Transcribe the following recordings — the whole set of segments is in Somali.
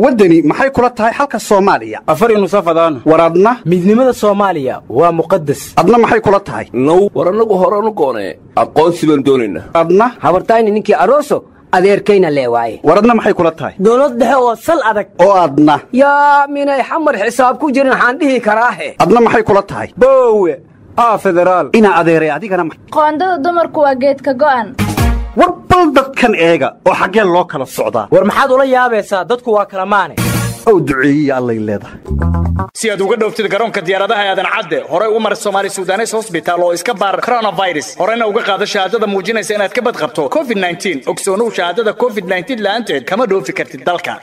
waddani maxay kula tahay xalka soomaaliya afar nusafadaan war adna midnimada soomaaliya waa muqadas adna maxay kula tahay now war annagu horanu goonee aqoonsi baan doonaynaa adna habartayni ninkii aroso adeerkayna lee waaye war adna maxay kula tahay dowlad dhexe oo sal adag oo adna yaa minay xamar xisaab ku jirin waxaan dhihi karaahe adna maxay kula tahay boowe aa federaal inaa adeeray adigana ma- qoondada dumarku waa geedka go'an war bal dadkan eega oo xaggeen loo kala socdaa war maxaad ula yaabaysaa dadku waa kala maane ow duceeyiya allay leedahay si aad uga dhowftid garoonka diyaaradaha aadan cadde horey u mar somaali sudanes hosbitaal oo iska baar coronavirus horena uga qaado shahaadada muujinaysa inaad ka badqabto covid ogsoonuhu shahaadada covid la'aanteed kama dhoofi kartid dalka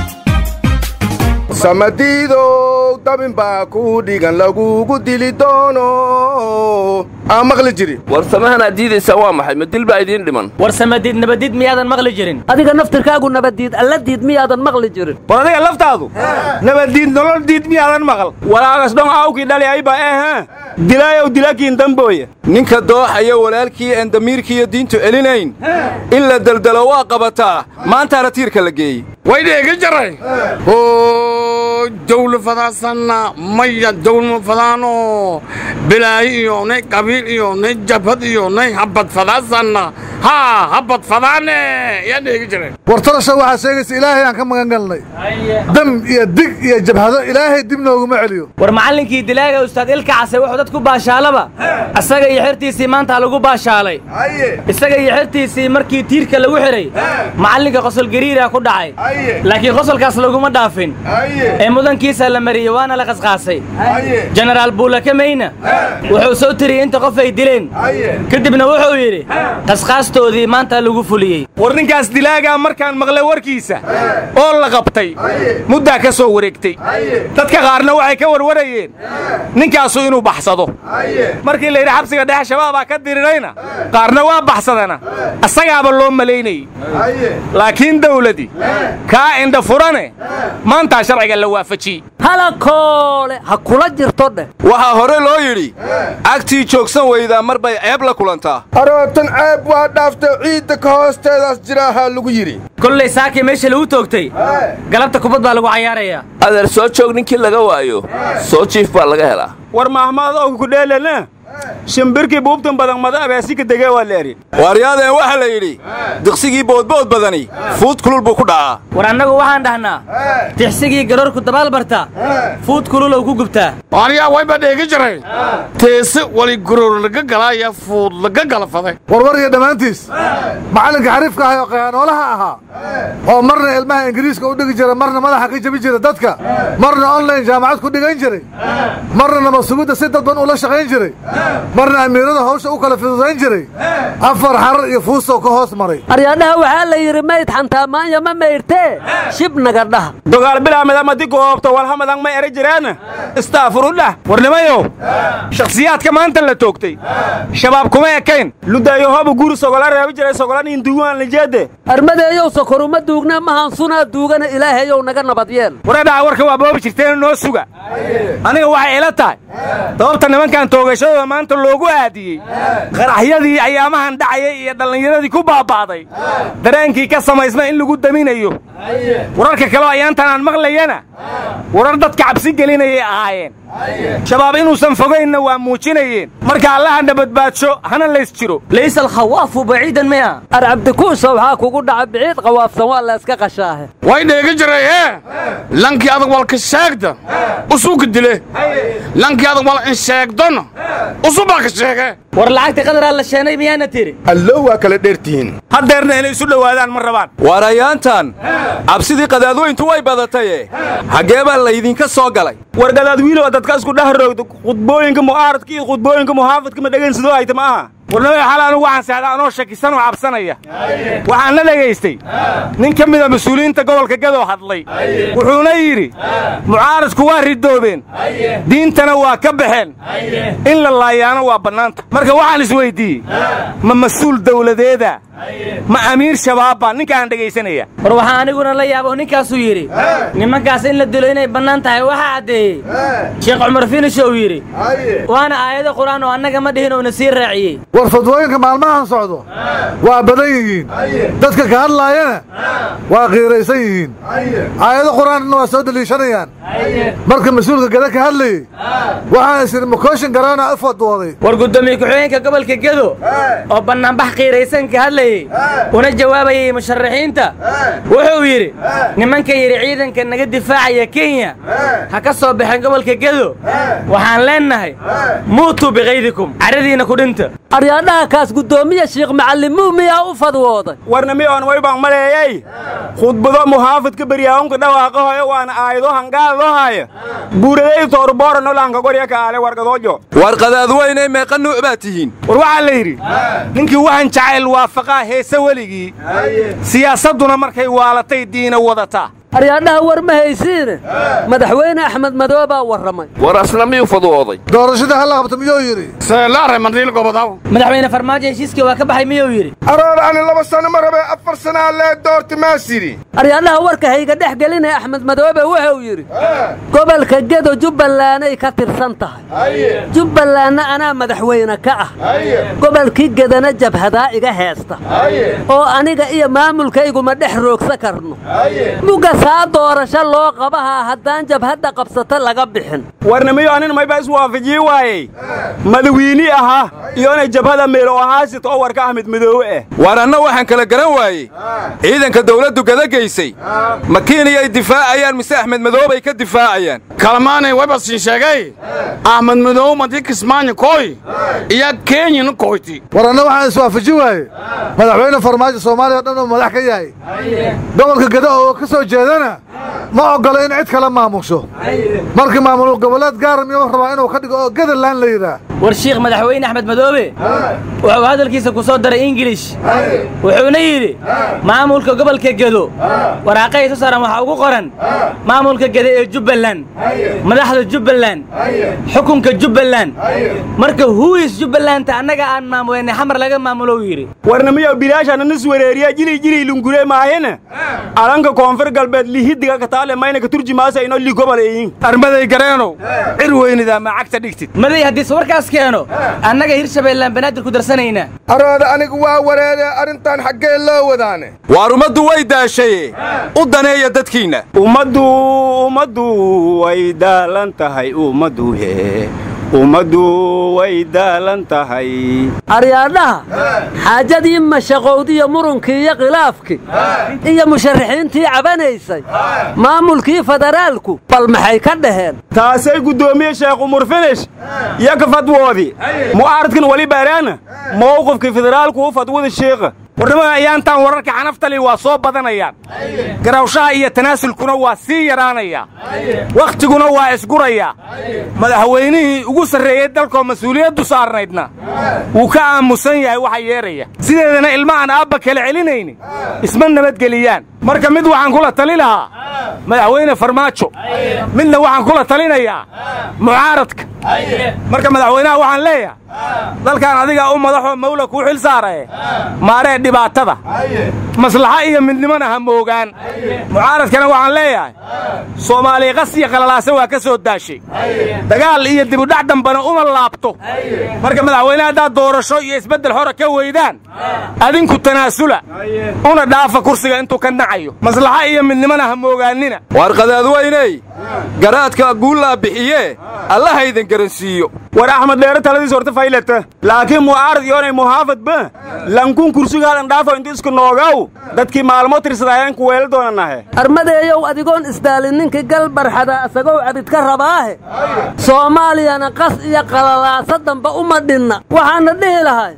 samadiidow dabin baa ku dhigan lagugu dili doono aan maqli jiri war samahan aad diidaysaa waa maxay ma dil baa idiin dhiman war samadiid nabadiid miyaadan maqli jirin adiga naftirkaagu nabadiid alladiid miyaadan maqli jirin war adiga laftaadu nabaddiid nolol diid miyaadan maqal walaagas dhon awkii dhali ayba ehe dilaayow dilakiin dambooye ninka dooxaya walaalkii aan damiirkiiyo diintu celinayn in la deldelo waa qabataa maantaana tiirka la geeyey waydheega jaray oo dawla fadaasanna maya dawlma fadaano bilaayi iyo nay qabiil iyo nay jabhad iyo nay habad fadaasanna haa habad fadaane yaa dheega jaray wartarasha waxaa sheegaysa ilaahay aan ka magan galnay dam iyo dig iyo jabhado ilaahay dib nooguma celiyo war macallinkii dilaaga ustaad ilka case wuxuu dadku baashaalaba isaga iyo xertiisii maanta lagu baashaalay isaga iyo xertiisii markii tiirka lagu xidhay macallinka qosol gariira ku dhacay laakiin qosolkaas laguma dhaafin ee mudankiisa la mariyey waana la qasqaasay jenaraal buulakameyna wuxuu soo tiriyey inta qof ay dileen kadibna wuxuu yidhi qasqaastoodii maanta lagu fuliyey war ninkaas dilaagaa markaan maqlay warkiisa oo la qabtay muddaa ka soo wareegtay dadka qaarna waxay ka warwarayeen ninkaasu inuu baxsado markii la yidhi xabsiga dhexe shabaabaa ka dirirayna qaarna waa baxsadana asagaaba loo malaynayey laakiin dawladii kaa indha furane maantaa sharciga la waafajiyey halakoole ha kula jirto dheh waxaa hore loo yidhi agtii joogsan weydaa mar bay ceeb la kulantaa arootan ceeb waa dhaaftay ciidda ka hoosteedaas jiraahaa lagu yidhi kollay saakii meesha lagu toogtay galabta kubad baa lagu cayaarayaa adeer soo joog ninkii laga waayo soo jiif baa laga helaa war mahmaad og ku dheelana shimbirkii buubtan badan mada abeesika degee waa leeri waaryaadeen waxaa la yidhi diqsigii boodbood badani fuud kulul buu ku dhacaa war annagu waxaan dhahnaa tixsigii garoorku dabaal barta fuud kululow ku gubtaa aniyaa wayba dheega jaray teese wali guroor laga galaaya fuud laga galafaday warwar iyo dhammaantiis macallinka xariifka ahay oo qayaanoolaha ahaa oo marna ilmaha ingiriiska u dhigi jira marna madaxa ka jabi jira dadka marna online jaamacad ku dhigan jiray marna nabadsugidda si dadban ula shaqayn jiray marna amiirada hawsha u kala fududayn jiray afar xarar iyo fuustow ka hoos maray aryaadhaha waxaa la yidhi mayd xantaa maanya ma mayrtee shib naga dhaha dogaal bilaamidamadi goobto walhamadan ma eri jireena istaafurudhah warnimayow shakhsiyaadka maanta la toogtay shabaab kuma ekayn ludaayo hobu guri sogola reebi jiray sogolaniin duugaan lijeede armadeeyow sokoruma duugna mahansunaa duugana ilaahayow naga nabad yeel wareedhaha warka waa boobi jirteen noo suga aniga waxay ila tahay sababta nimankan toogashadooda maanta loogu aadiyey qaraxyadii ayaamahan dhacayay iyo dhallinyaradii ku baaba'day dareenkii ka samaysma in lagu daminayo wararka kaleo ayaantan aan maqlayana warar dadka cabsi gelinayay ahaayeen shabaab inuusan fogaynna waa muujinayeen marka allahana badbaadsho hana lays jiro laysa alkhawaafu baciidan miya ar cabdikuusa waxaa kugu dhaca biciid qawaafsan waa la iska qashaahe way dheega jaray hee lankii adag walka sheegda usuuka dile lankii adag wal in sheegdona usubaa ka sheege war lacagta qadaraa la sheenay miyaana tiri allo waa kala dheertihiin haddeerna inay isu dhowaadaan ma rabaan waarayaantan cabsidii qadaadweyntu way badataye xaggee baa laydinka soo galay war gadaad wiilow dadka isku dheh roogda khudbooyinka mu'aaradka iyo khudbooyinka muxaafadka ma dhegaysadoo hayta ma aha warnamada xal anugu waxaan seexdaa anoo shakisan oo cabsanaya waxaan la dhegaystay nin ka mida mas-uuliyiinta gobolka gadoo hadlay wuxuuna yidhi mucaaradku waa ridoobeen diintana waa ka baxeen in la laayaano waa bannaanta marka waxaan isweyddiiyey ma mas-uul dawladeeda ma amiir shabaabba ninkaan dhegaysanaya war waxaa aniguna la yaabo ninkaasuu yidhi nimankaas in la dilo inay bannaan tahay waxaa caddeeyey sheekh cumar finish uu yidhi waana aayado qur'aan oo annaga ma dhihin uuna sii raaciyey war fadwooyinka maalmahan socdo waa badan yihiin dadka ka hadlaayana waa qiiraysan yihiin aayado qur'aanna waa soo deliishanayaan marka mas-uulka gada ka hadlayey waxaan is idhi makooshin garaana u fadwooday war guddoomiye ku-xigeenka gobolka gedo oo bannaanbax qiiraysan ka hadlayey una jawaabayay musharaxiinta wuxuu yidhi nimanka yidhi ciidanka naga difaacaya kenya ha ka soo baxeen gobolka gedo waxaan leennahay muutuu bikaydikum caradiinna ku dhinta aryaadhaha kaas guddoomiye shiikh macallimuu miyaa u fadwooday warnami oon waybaan maleeyey khudbado muhaafidka beryaahunka dhawaaqahoyo waana aayado hangaadoohaya buuraday toorboora nolanka gorya kaale wargadoojo war qadaadweynay meeqa nuuc baad tihiin war waxaa la yidhi ninkii waxaan jacayl waafaqaa heese weligii siyaasadduna markay waalatay diina wadataa aryaadhaha war ma haysiine madaxweyne axmed madoobaa warramay war asna miyuu fadwooday doorashada halla qabta miyuu yidhi seelaare mandhiil gobodaw madaxweyne farmaajo heshiiskii waa ka baxay miyuu yidhi aroor ani laba sano ma rabe afar sanaa lee doorti maas yidhi aryaadhaha warka hayga dhex gelinaya axmed madoobe wuxuu yidhi gobolka gedo jubbalanday ka tirsan tahay jubbalandna anaa madaxweyne ka ah gobolkii gedana jabhadaa iga heesta oo aniga iyo maamulkayguma dhex roogsa karno mugasaa doorasho loo qabahaa haddaan jabhadda qabsata laga bixin warnamiyo anin mayba iswaafajii waayey madawiini ahaa iyona jabhada meelo ahaasito oo warka axmed madoowe ah waar anna waxaan kala garan waayey ciidanka dawladdu gadageysay ma kiiniyay difaacayaan mise axmed madoobay ka difaacayaan kalmaanay waybasin sheegay ahmed madow madii kismaanyo koy iyo kenyana koyti war anna waxaan iswaafaji waaye madaxweyne farmaajo soomaaliya o dhan uu madax ka yahay gobolka geda oo ka soo jeedana ma oggolo in cid kala maamusho marka maamul goboleed gaara miyuu rabaa inuu ka dhigo oo gadalaan la yidhaah war shiikh madaxweyne axmed madoobe wuxuu hadalkiisa ku soo daray ingilish wuxuuna yidhi maamulka gobolka gedo waraaqahay soo saaran waxaa ugu qoran maamulka gede ee jubbaland madaxda jubbaland xukunka jubbaland marka huwis jubbalanta annaga aan maamulayna xamar laga maamulo uu yidhi warnamiyo bilaashana nis wereeriya jili jili lungure maahina alanka koonfur galbeed lihidiga kataale mayna ka turjimaasa ino li gobol eyin armaday gareenow cir weynidaa ma cagta dhigtid maday haddiise warkaas keeno annaga hirshabeellaan banaadir ku darsanaynaa arooda anigu waa wareede arrintan xaggee loo wadaane waar ummaddu way daashaye u daneeya dadkiinna ummaddu ummaddu way daalan tahay ummaddu he ummaddu way daalan tahay aryaadhaha xaajadii mashaqowdiyo murunkii iyo khilaafkii iyo musharaxiintii cabanaysay maamulkii federaalku bal maxay ka dhaheen taasay guddoomiye sheekh umar finish iyo ka fadwoodii mu'aaradkan weli baaraana mowqifkii federaalku u fadwada sheekha warnimada ayaantaan wararka xanaftali waa soo badanayaan garawshaha iyo tanaasulkuna waa sii yaraanayaa wakhtiguna waa isgurayaa madaxweynihii ugu sarreeyey dalkoo mas-uuliyaddu saarnaydna wuu ka aamusan yahay waxa yeedhaya sideedana ilma aan aabba kala celinayni isma nabadgeliyaan marka mid waxaan kula tali lahaa madaxweyne farmaajo midna waxaan kula talinayaa mucaaradka marka madaxweynaha waxaan leeyahay dalkan adigaa u madaxoo mawla kuu xil saarae maaree dhibaatada maslaxa iyo midnimona ha moogaan mucaaradkana waxaan leeyahay soomaaliya qas iyo qalalaase waa ka soo daashay dagaal iyo dibudhac dambana uma laabto marka madaxweyne haddaad doorasho iyo isbeddel xora ka weydaan adinku tanaasula una dhaafa kursiga intuu ka nacayo maslaxa iyo midnimona ha moogaannina waar qadaadweyney garaadka guullaa bixiyee allahaydan garansiiyo war axmed dheere taladiis horta faylata laakiin mu'aarad iyoonay muhaafadba lankun kursigaadan dhaafo inta isku noogaw dadkii maalmo tirsadaayeen ku weela doonanahe armadeeyow adigoon isdaalin ninkii gal barxada asagow cabid ka rabaahe soomaaliyana qas iyo qalalaasa damba uma dhinna waxaana dhihi lahay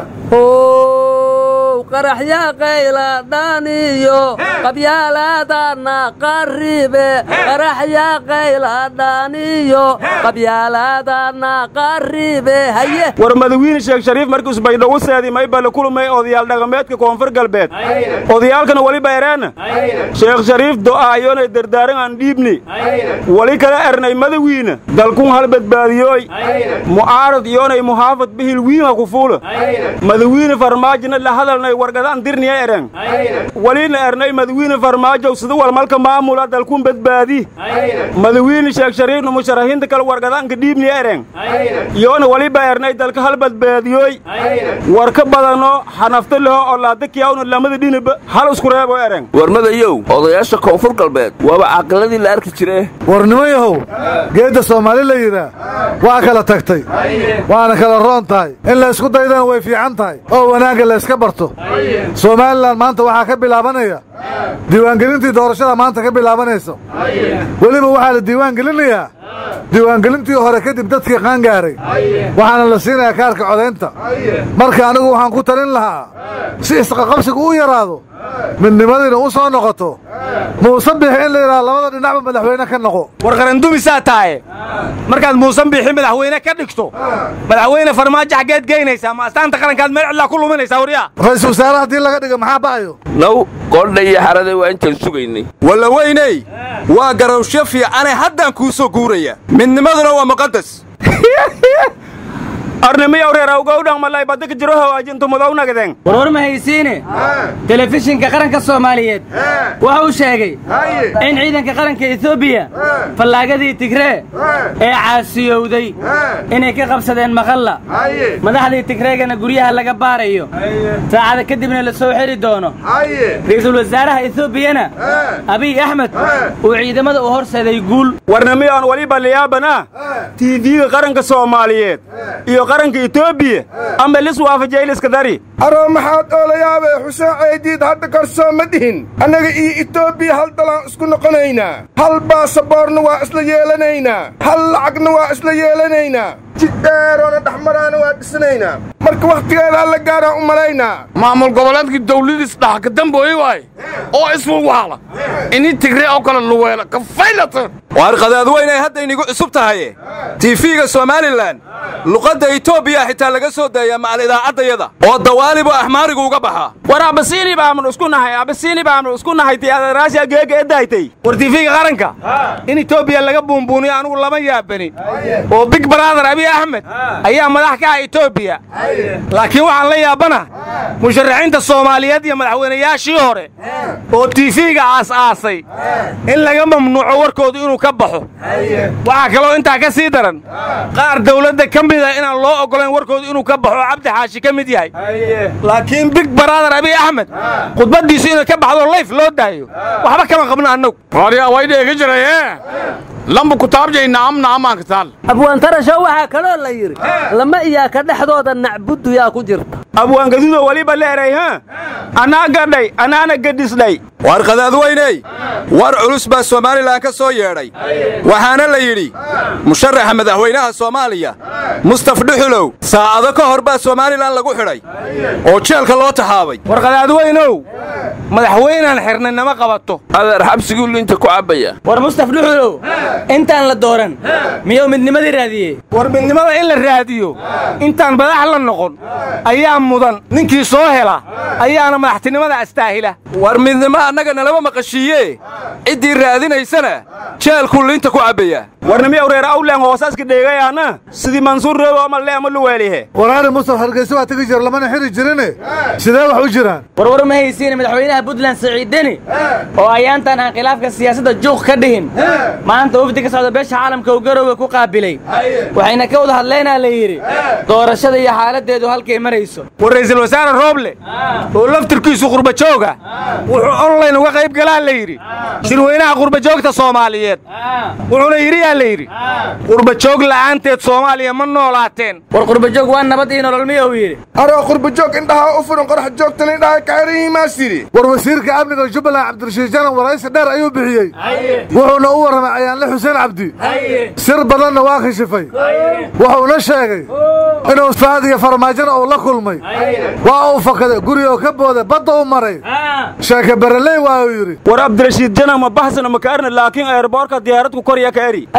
ow qaraxyaa qayladhaniyo qabyaalaadana qaribe qaraxyaa qayladhaniyo qabyaalaadana qaribe haye war madawiine sheekh shariif markii usbaydhogu seedi mayba la kulmay odayaal dhaqameedka koonfur galbeed odayaalkana weliba ereena sheekh shariif do'aayoonay dardaaran aan dhiibni weli kala ernay madawiina dalkun hal badbaadiyooy mu'aarad iyoonay muhaafad bihil wiinha ku fuula madawiine farmaajina la hadalna oonay wargadaan dirniya eren waliina ernay madawiine farmaajow sida walmalka maamula dalkun badbaadi madawiine sheekh shariifna musharaxiinta kale wargadaanka dhiibniya eren yoona waliba ernay dalka hal badbaadiyoy war ka badano xanafta leho oo laadakiyawna lamada dhiniba hal isku reebo eren warmadayow odayaasha koonfur galbeed waaba caaqiladii la arki jire war niman yahow geedda soomaali la yidhaah waa kala tagtay waana kala roon tahay in la isku daydana way fiican tahay oo wanaagga la yska barto somalilan maanta waxaa ka bilaabanaya diiwaangelintii doorashada maanta ka bilaabanaysa weliba waxaa la diiwaangelinayaa diiwaangelintii hore kadib dadkii qaangaaray waxaana la siinayaa kaarka codaynta marka anigu waxaan ku talin lahaa si isqaqabsigu u yaraado midnimadiina u soo noqoto muuse bixi in la yidhaha labada dhinacba madaxweyne ka noqo war qarandumisaa tahaye markaad muusan bixi madaxweyne ka dhigto madaxweyne farmaajo xaggeed geynaysaa ma astaanta qarankaad meel cidlaa ku luminaysaa waryaa ra-iisul wasaare haddii laga dhiga maxaa ba'ayo naw qoodha iyo xarade waa intaan sugaynay walla weyney waa garawshyo fiicane haddaan kuu soo guuraya midnimaduna waa muqadas arnimiyow reer awgowdhan malay badda ka jiro hawaajintu mudow nagadeen warwar ma haysiine telefishinka qaranka soomaaliyeed waxa uu sheegay in ciidanka qaranka etoobiya fallaagadii tigree ee caasiyowday inay ka qabsadeen maqalla madaxdii tigreegana guryaha laga baarayo saacada kadibna la soo xiri doono ra'iisul wasaaraha etoobiyana abiy axmed uu ciidamada u horseeday guul warnimiyoon waliba liyaabana tiifiga qaranka soomaaliyeed iyo qaranka etoobiya ama lis waafajayliska dari aroo maxaad oolayaabee xuseen ceydiid hadda karsoo ma dhihin annaga iyo etoobiya hal dalaan isku noqonaynaa hal baasaboorna waa isla yeelanaynaa hal lacagna waa isla yeelanaynaa jid dheeroona dhexmaraana waa dhisanaynaa marka wakhtigeeda alla gaaraan u malaynaa maamul goboleedkii dawladiis dhaha ka dambooye waay oo iswalwaala ini tigre oo kale luweela ka faylata waar qadaadweynay hadda inigu cusub tahaye tiifiga somalilan luqadda etoobiya xitaa laga soo daeyaa macal idaacaddayada oo dawaalibu axmaarigu uga baxaa war abasiini baamnu isku nahay abasiini baamnu isku nahay ti adaraasha geega edaytay war tiifiga qaranka in etoobiya laga buunbuuniyo anugu lama yaabanin oo big brother abiy axmed ayaa madax ka ah etoobiya laakiin waxaan la yaabana musharaxiinta soomaaliyeed iyo madaxweynayaashii hore oo tiifiga aas-aasay in laga mamnuuco warkoodu inuu ka baxo waxaa kaloo intaa ka sii daran qaar dawladda ka mida inaan loo oggolayn warkoodu inuu ka baxo oo cabdi xaashi ka mid yahay laakiin big brother abiy axmed khudbaddiisu inay ka baxdo layf loo daayo waxba kama qabno annagu waryaa way dheegi jiraye lamba kutaabjayna amna amaanka taal abwaantarasho waxaa kaloo la yidhi lama iyaaka dhexdooda nacbuddu yaa ku jirta abwaangadudo waliba leeray ha anaa gadhay anaana gadhisdhay waar qadaadweyney war culus baa somalilan ka soo yeedhay waxaana la yidhi musharaxa madaxweynaha soomaaliya mustaf dhuxulow saacado ka hor baa somalilan lagu xidhay oo jeelka loo taxaabay war qadaadweynow madaxweynaan xirnay nama qabato adeer xabsiguu liinta ku cabbaya war mustaf dhuxulow intaan la dooran miyuu midnimadii raadiyey war midnimada in la raadiyo intaan madax la noqon ayaa mudan ninkii soo hela ayaana madaxtinimada astaahila war midnimo annaga nalama maqashiiye ciddii raadinaysana jeelkuu liinta ku cabbayaa warnimiyow reer awlen hoosaska dheegayaana sidii mansuur reebo ama le ama luweelihe waraari mustaf hargeysa waa tegi jira lamana xiri jirine sidee wax u jiraan warwar ma haysiine madaxweynaha puntland saciid deni oo ayaantan aan khilaafka siyaasadda juuq ka dhihin maanta wafdi ka socda beesha caalamka uu garowga ku qaabilay waxayna ka wada hadlaynaa la yidhi doorashada iyo xaaladdeedu halkay marayso war ra'iisul wasaare rooble oo laftirkiisu qurbajooga wuxuu onlayn uga qayb galaa la yidhi shirweynaha qurbajoogta soomaaliyeed wuxuuna yidhi yaa la yidhi qurbajoog la'aanteed soomaaliya ma noolaateen war qurbajoog waa nabad iyo nolol miya uu yidhi aroo qurbajoog indhaha u furan qorax joogtan indhaha ka xiran yihiin maas yidhi war wasiirka amniga jubbaland cabdirashiid janan waraysi dheer ayuu bixiyey wuxuuna u warramay ayaanle xuseen cabdi sir badanna waa kashifay wuxuuna sheegay inuu faad iyo farmaajona uu la kulmay waa uu fakaday gurigoo ka booday badda u maray sheeke bereley waa uu yidhi war abdirashiid jana ma baxsana ma kaarna laakiin eerboorka diyaaradku korya ka eri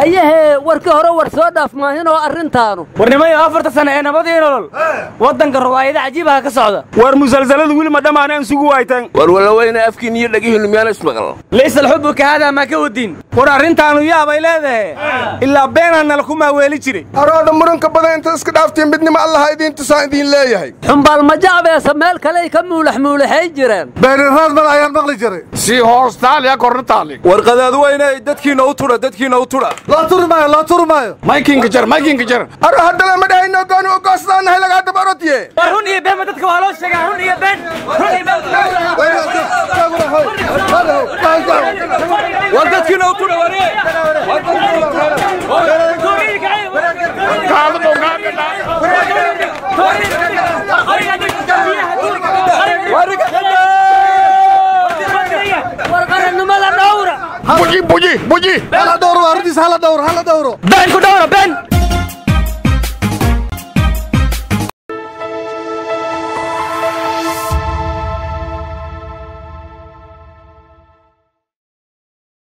hayahee warkii hore war soo dhaaf maahinoo arrintaanu warnimayo afarta sane ee nabadii nolol waddanka ruwaayada cajiibaha ka socda war musalsaladu weli ma dhammaaneen sugu waaytan war walaweyne afkiin iyo dhagihiinnu miyaana ismaqal laysa alxubu ka haadaa maa ka wadin war arrintaanu yaabay leedahe ilaa beenaa nala ku maaweeli jiray araada muranka badan inta iska dhaaftiin midnimo allaha idiin tusaan idiin leeyahay xumbaal majacbeesa meel kaley ka muulax muulaxay jireen beeniraad mal ayaan maqli jiray sii hoostaaliya korna taali warqadaad weyne dadkiinna u tudha dadkiinna u tudha loo turi maayo loo turi maayo maykinka jar maykinka jar aro haddana ma dhahayno gooni u goosdaanahay lagaa daba orodye war run iyo beenba dadka waa loo sheegaa run iyo been run iyo war dadkiinna u tudha war qarannimada dhowra buji buji buji hala dhowro arrintiisa hala dhowro hala dhowro been ku dhowra been